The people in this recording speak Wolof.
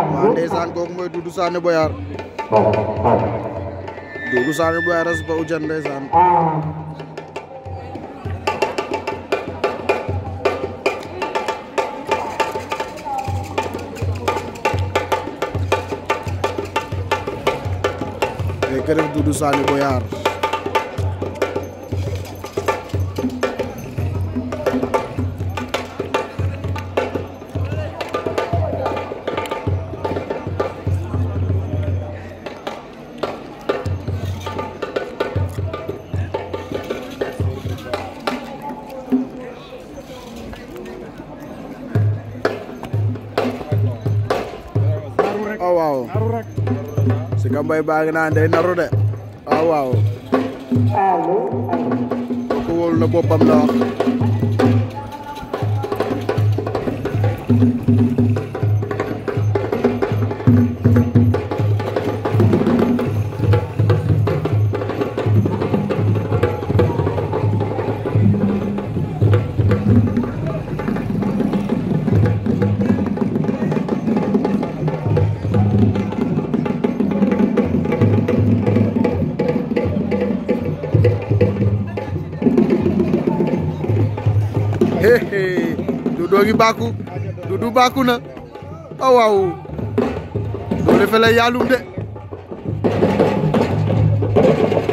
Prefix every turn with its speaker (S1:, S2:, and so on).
S1: waaw ndeysaan kooku mooy Doudou Sané Boyar Doudou Sané Boyar a sipa ujan ndeysaan fekk ref Doudou Sané Boyar oh waaw Sika Mbaye baa ngi naan day naru de waaw waaw ko wóolu na boppam la wax hehe Doudou ngi bàkku Doudou bàkku na oh waaw doole fele yaalum de